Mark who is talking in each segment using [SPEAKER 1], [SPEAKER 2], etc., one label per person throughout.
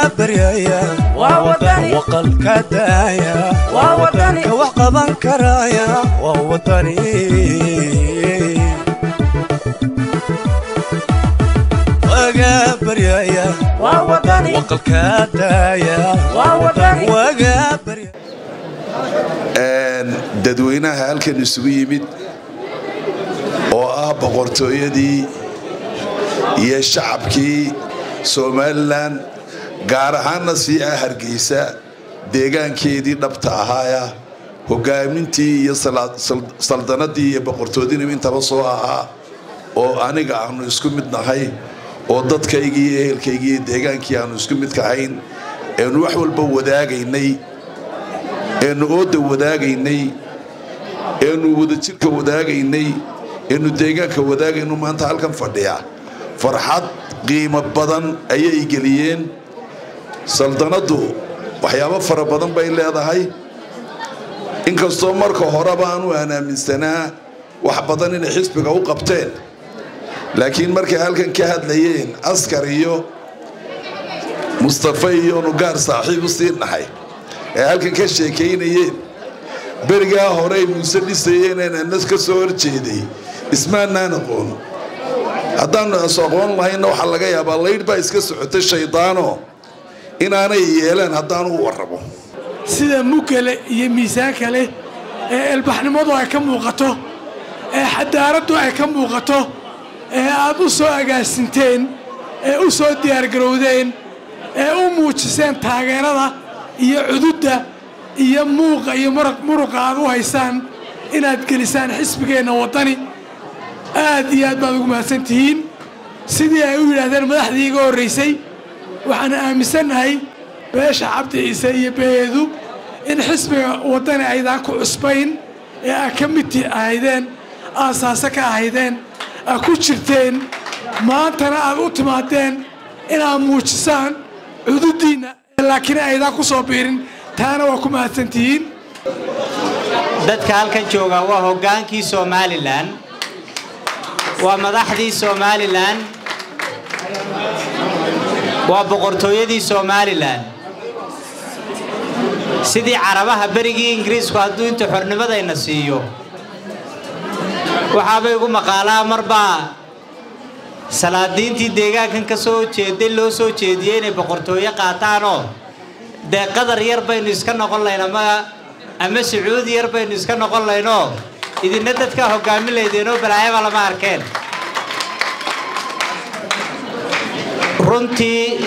[SPEAKER 1] baryaya
[SPEAKER 2] waa wadani
[SPEAKER 1] waqalka daaya
[SPEAKER 2] waa wadani
[SPEAKER 1] ka wax qaban karaya waa wadani waga baryaya
[SPEAKER 2] waa wadani
[SPEAKER 1] waqalka daaya
[SPEAKER 2] waa wadani
[SPEAKER 1] waga baryaya
[SPEAKER 3] dadweynaha halkan isugu yimid oo ah boqortooyadii iyo shacabkii somalilan gaar ahaanna sii ah hargeysa deegaankeedii dhabta ahaaya hogaamintii iyo saldanadii iyo boqortooyadii intaba soo ahaa oo aniga aanu isku mid nahay oo dadkaygii iyo ehelkaygii iyo deegaankii aanu isku midka ahayn eenu wax walba wadaagaynay eenu ooda wadaagaynay eenu wadajirka wadaagaynay eenu deegaanka wadaagaynu maanta halkan fadhiya farxad qiimo badan ayay geliyeen saldanaddu waxyaabo fara badan bay leedahay inkastoo marka horeba aanu aan aaminsanaa wax badan inay xisbiga u qabteen laakiin markay halkan ka hadlayeen askar iyo mustafa iyo nugaar saaxiib u sii nahay ee halkan ka sheekaynayeen berigaa horey muuse dhisayeen anas ka soo horjeeday ismaanaan aqoon haddaanu is aqoon lahaynna waxaa laga yaabaa laydh baa iska socotay shaydaano inaanay yeeleen haddaanu u warramo
[SPEAKER 4] sida mugale iyo miisaanka leh ee elbaxnimadu ay ka muuqato ee xadaaraddu ay ka muuqato ee aad u soo agaasinteen ee u soo diyaargarowdeen ee u muujiseen taageerada iyo cududda iyo muuqa iyo muruqa aad u haysaan inaad gelisaan xisbigeenna waddani aad iyo aad baad ugu mahadsan tihiin sidii ay u yidhaahdeen madaxdii iga horraysay waxaan aaminsannahay beesha cabdi ciise iyo beedu in xisbiga waddani aydaan ku cusbayn ee aad ka midti ahaydeen aasaase ka ahaydeen aad ku jirteen maantana aad u timaadeen inaad muujisaan cududdiinna laakiin aydaan ku soo biirin taana waa ku mahadsantihiin
[SPEAKER 5] dadka halkan jooga waa hoggaankii somalilan waa madaxdii somalilan waa boqortooyadii somalilan sidii carabaha berigii ingiriisku hadduu inta xornimadayna siiyo waxaabay ugu maqaalaa marbaa salaadiintii deegaankan ka soo jeeday loo soo jeediyey inay boqortooyo qaataanoo dee qadar yar baynu iska noqon layn ama ama sacuudi yar baynu iska noqon laynoo idinna dadkaa hoggaamin laydeenoo balaayaba lama arkeen runtii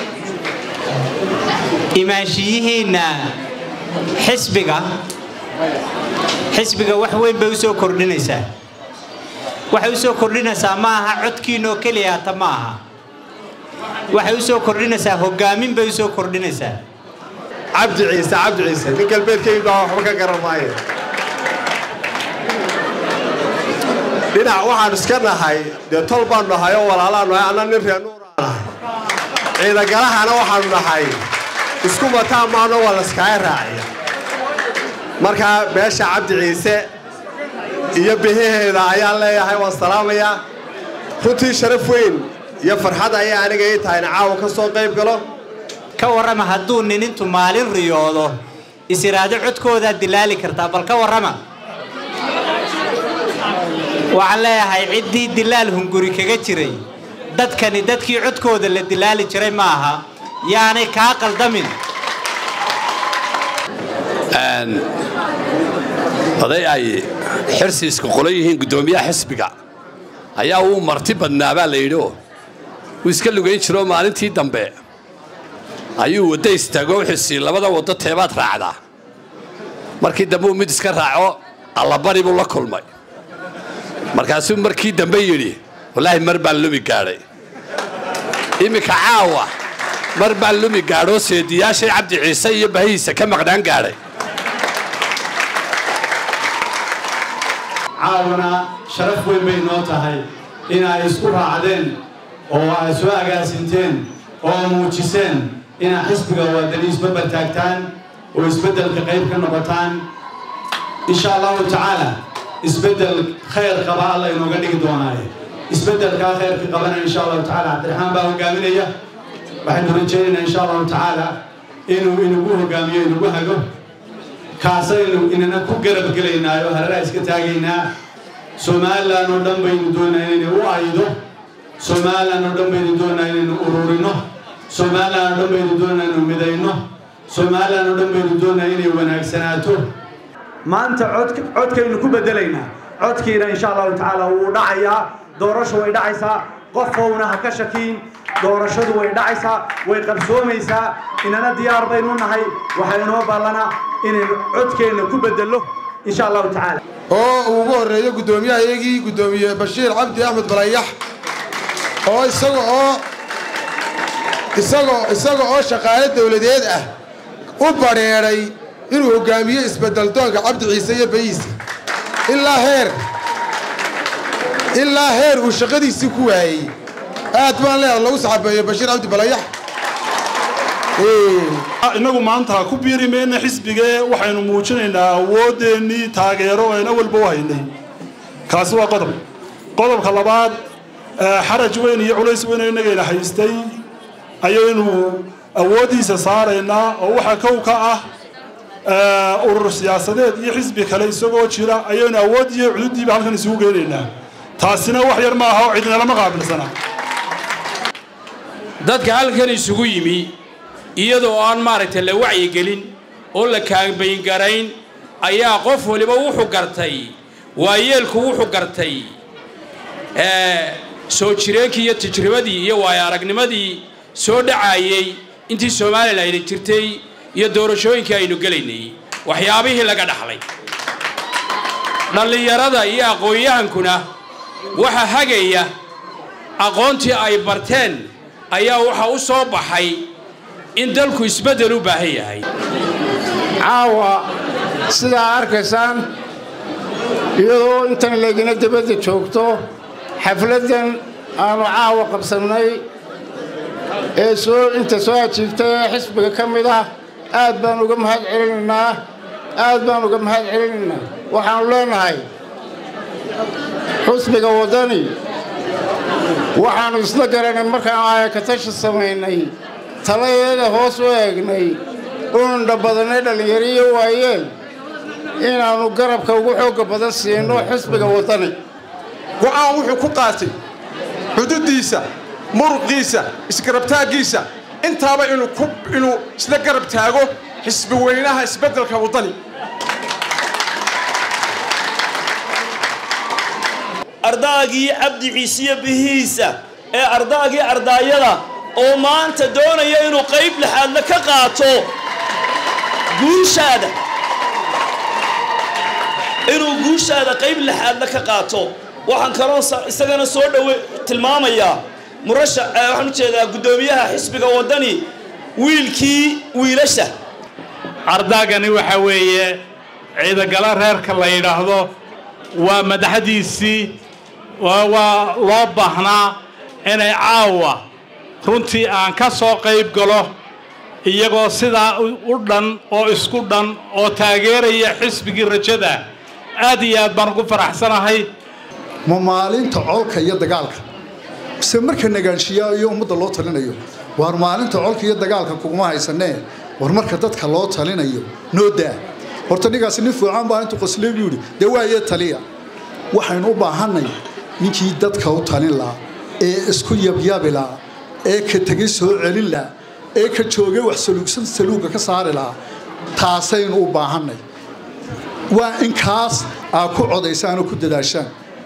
[SPEAKER 5] imaanshiyihiinna xisbiga xisbiga wax weyn bay u soo kordhinaysaa waxay u soo kordhinaysaa ma aha codkiinoo keliya hata ma aha waxay u soo kordhinaysaa hoggaamin bay u soo kordhinaysaa
[SPEAKER 6] cabdi ciise cabdi ciise nin galbeedkayid baa waxba ka garan maayo dhinac waxaan iska nahay dee tol baanu nahay oo walaalaanu nahay anna nin reenuuraa nahay ciidagalahana waxaanu nahay isku mataan maano waa layskaaga raaciya markaa beesha cabdi ciise iyo bihaheeda ayaan leeyahay waan salaamayaa runtii sharaf weyn iyo farxad ayay aniga ii tahay in caawa ka soo qayb galo
[SPEAKER 5] ka warrama hadduu nin intu maalin riyoodo is-iraado codkoodaad dilaali kartaa bal ka warrama waxaan leeyahay ciddii dilaal hunguri kaga jiray dadkani dadkii codkooda la dilaali jiray ma aha yaanay kaa qaldamin
[SPEAKER 7] oday ay xirsiiska qolo yihiin guddoomiyaha xisbiga ayaa uu marti badnaabaa la yidhi oo wuu iska lugayn jiroo maalintii dambe ayuu wadda istaago wuxuusii labada waddo teebaad raacdaa markii dambe uu mid iska raaco allabari buu la kulmay markaasuu markii dambe yidhi wallaahi mar baan lumi gaadhay iminka caawa mar baan lumi gaadhoo seediyaashay cabdi ciise iyo bahihiisa ka maqnaan gaadhay
[SPEAKER 8] caawana sharaf weyn bay noo tahay in ay isku raacdeen oo ay soo agaasinteen oo muujiseen inaad xisbiga waadani isbabal taagtaan oo isbeddelka qayb ka noqotaan insha allahu tacaala isbeddel khayr qaba alla inooga dhigi doonaaye isbeddelkaa khayrka qabana insha allahu tacaala cabdiraxmaan baa hogaaminaya waxaynu rajaynaynaa insha allahu tacaala inuu inagu hogaamiyo inagu hago kaasaynu inana ku garab gelaynaayo hareeraha iska taagaynaa somalilan oo dhan baynu doonaa inaynu u aydo somalilan oo dhan baynu doonaa inaynu ururino somalilan oo dhan baynu doonaa inaynu midayno somalilan oo dhan baynu doonaa inay wanaagsanaato
[SPEAKER 9] maanta codkaynu ku bedelaynaa codkiina insha allahu tacaala wuu dhacayaa doorashu way dhacaysaa qofowna ha ka shakiin doorashadu way dhacaysaa way qabsoomaysaa inana diyaar baynu nahay waxaa inoo ballana inaynu codkeenna ku bedello insha allahu tacaala
[SPEAKER 10] oo uu ugu horreeyo guddoomiyahaygii guddoomiye bashiir cabdi axmed balayax oo isaga oo isagoo isaga oo shaqaale dawladeed ah u badheedhay inuu hoggaamiyo isbeddeldoonka cabdi ciise iyo bayiisa ilaa heer ilaa heer uu shaqadiisii ku waayey aad baan leedahay lagu saxabeeyo bashiir cabdi balayax
[SPEAKER 11] innagu maanta ku biiri mayna xisbigee waxaynu muujinaynaa awoodeennii taageero ayna walba u haynay kaasi waa qodob qodobka labaad xaraj weyn iyo culays weyn oo innagayna haystay ayaynu awooddiisa saaraynaa oo waxaa kow ka ah urur siyaasadeed iyo xisbi kale isagoo jira ayaynu awood iyo cududdiiba halkan isugu geynaynaa taasina wax yar maaha oo cidnalama qaabilsana
[SPEAKER 12] dadka halkan isugu yimi iyadoo aan maaragtay la wacyigelin oo la kaambayngarayn ayaa qof waliba wuxuu gartay waayeelku wuxuu gartay soo jireenkii iyo tajribadii iyo waayo aragnimadii soo dhacaayey intii somalilan ayna jirtay iyo doorashooyinkii aynu gelaynay waxyaabihii laga dhaxlay dhallinyarada iyo aqoon-yahankuna waxa hagaya aqoontii ay barteen ayaa waxa u soo baxay in dalku isbeddel u baahan yahay
[SPEAKER 13] caawa sidaa arkaysaan iyadoo intan leegina dibadda joogto xafladdan aanu caawa qabsannay ee soo inta soo ajiibtay ee xisbiga ka mid ah aad baan uga mahad celinaynaa aad baan uga mahad celinaynaa waxaannu leenahay xusbiga waddani waxaannu isla garanay markaan aayakatashi samaynay taladeeda hoos u eegnay uundha badannay dhallinyariyo waayeen inaannu garabka ugu xoogga badan siino xisbiga waddani
[SPEAKER 6] go'aan wuxuu ku qaatay xuduuddiisa muruqiisa isgarabtaaggiisa intaaba inuu isla garab taago xisbi weynaha isbeddelka waddani
[SPEAKER 14] ardaagii cabdi ciisiyo bihiisa ee ardaagii ardaayada oo maanta doonaya inuu qayb lixaadle ka qaato guushaada inuu guushaada qayb lixaadle ka qaato waxaan kaloo isagana soo dhowe tilmaamayaa murashax waxaan u jeedaa guddoomiyaha xisbiga waddani wiilkii wiilasha
[SPEAKER 15] ardaagani waxa weeye ciidagala reerka la yidhaahdo waa madaxdiisii waa loo baahnaa inay caawa runtii aan ka soo qayb galo iyagoo sidaa u dhan oo isku dhan oo taageeraya xisbigii rajada aad iyo aad baan ugu faraxsanahay
[SPEAKER 16] ma maalinta colka iyo dagaalka mise marka nagaanshiyaa iyo ummadda loo talinayo waar maalinta colka iyo dagaalka kuguma haysanee war marka dadka loo talinayo noo daa horta ninkaasi nin fiican baa intuu qosley buu yidhi dee waayee taliya waxaynu u baahannay ninkii dadka u talin lahaa ee isku yabyabi lahaa ee ka tegay soo celin lahaa ee ka joogay wax saluugsan saluugga ka saari lahaa taasaynu u baahannay waa in kaas aa ku codaysaan oo ku dadaashaan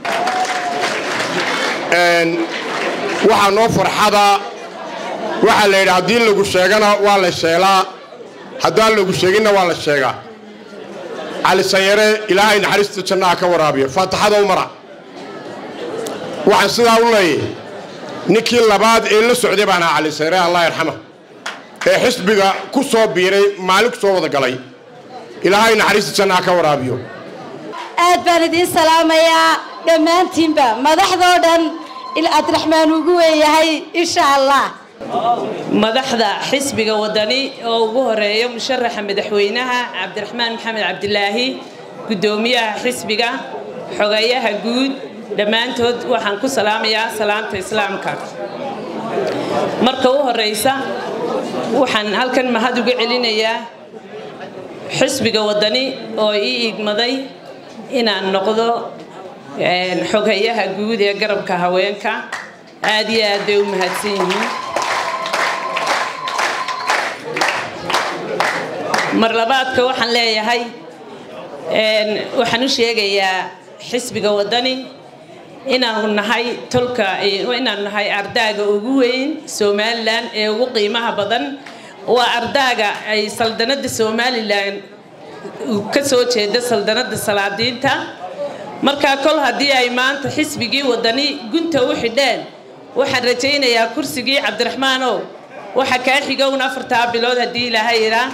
[SPEAKER 6] waxaa noo farxada waxaa la yidhi haddii lagu sheegana waa la sheelaa haddaan lagu sheeginna waa la sheegaa cali sanyare ilaahay naxariista jannaha ka waraabiyo faataxada u mara waxaan sidaa u leeyay ninkii labaad ee la socday baan ahaa cali sanyare allah yarxama ee xisbiga ku soo biiray maalin ku soo wada galay ilaahay naxariista jannaha ka waraabiyo
[SPEAKER 17] aad baan idiin salaamayaa dhammaantiinba madaxdoo dhan abdiraxmaan ugu weeyahay insha allah
[SPEAKER 18] madaxda xisbiga wadani oo ugu horeeya musharaxa madaxweynaha cabdiraxmaan maxamed cabdilaahi guddoomiyaha xisbiga xogeeyaha guud dhammaantood waxaan ku salaamayaa salaamta islaamka marka u horeysa waxaan halkan mahad uga celinayaa xisbiga wadani oo ii igmaday inaan noqdo xoghayaha guud ee garabka haweenka aad iyo aad bay u mahadsan yihiin mar labaadka waxaan leeyahay waxaan u sheegayaa xisbiga wadani inaanu nahay tolka inaanu nahay ardaaga ugu weyn somalilan ee ugu qiimaha badan waa ardaaga ay saldanada somalilan ka soo jeeda saldanada salaadiinta markaa kol haddii ay maanta xisbigii wadani gunta u xidheen waxaan rajaynayaa kursigii cabdiraxmaanow waxa kaa xigowna afartaa bilood haddii ilaahay idhaa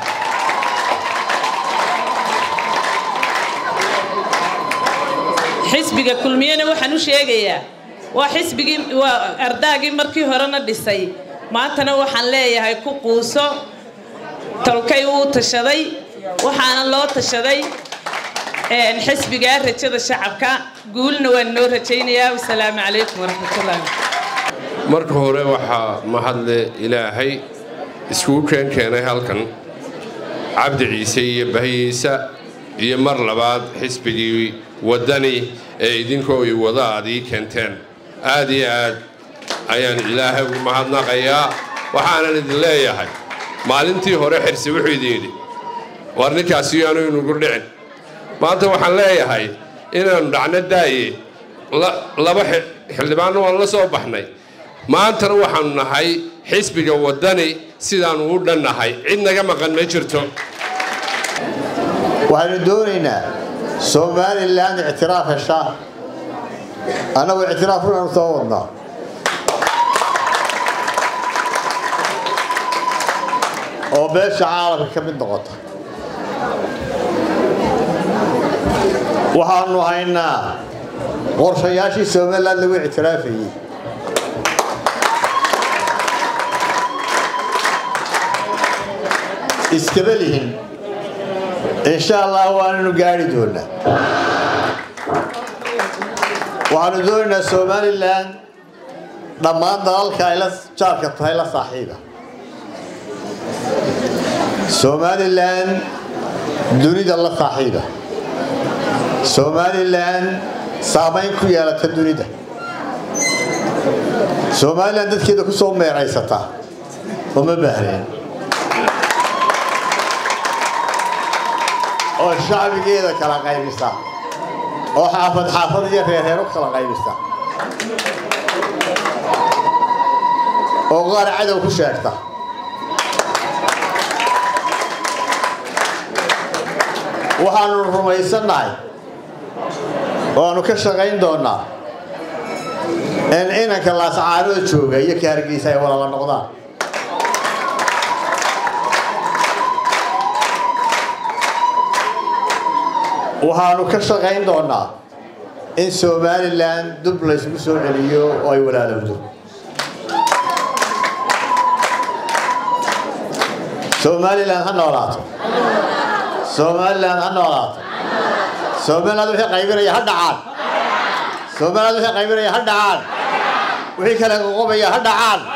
[SPEAKER 18] xisbiga kulmiyena waxaan u sheegayaa waa xisbigii waa ardaagii markii horena dhisay maantana waxaan leeyahay ku quuso tolkay wuu tashaday waxaana loo tashaday xisbigaa rajada shacabka guulna waan noo rajaynayaa wasalaamu calaykum waraxmatullahi
[SPEAKER 19] marka hore waxaa mahadle ilaahay iskugu keen keenay halkan cabdi ciise iyo bahiyiisa iyo mar labaad xisbigii waddani ee idinkoo i wada aad ii keenteen aad iyo aad ayaan ilaahay ugu mahadnaqayaa waxaanan idin leeyahay maalintii hore xirsi wuxuu idin yidhi war ninkaasi yaanu inugu dhicin maanta waxaan leeyahay inaannu dhacno daaye laba xildhibaanna waan la soo baxnay maantana waxaannu nahay xisbiga waddani sidaannu u dhannahay cid naga maqan ma jirto
[SPEAKER 20] waxaynu doonaynaa somalilan ictiraaf heshaa annagu ictiraaf unaanu soo wadnaa oo beesha caalamka ka mid noqota waxaanu haynaa qorshayaashii somalilan lagu ictiraafayey iskaba lihin insha allah waananu gaari doonaa waxaanu doonaynaa somalilan dhammaan dalalka ay la jaarka tahay la saaxiiba somalilan dunida la saaxiiba somalilan saamayn ku yeelata dunida somalilan dadkeeda ku soo meeraysata uma baahneen oo shacbigeeda kala qaybisa oo xaafad xaafad iyo reerreer u kala qaybisa oo qaar cadow ku sheegta waxaanu rumaysannahay waanu ka shaqayn doonaa in inanka laascaanooda jooga iyo ka hargeysa ay walala noqdaan waxaanu ka shaqayn doonaa in somalilan dub laysgu soo celiyo oo ay walaalowdo somalilan ha noolaato somalilan ha noolaato somaliland wixii qaybinaya ha dhacaan somaliland wixii qaybinaya ha dhacaan wixii kale qoqobaya ha dhacaan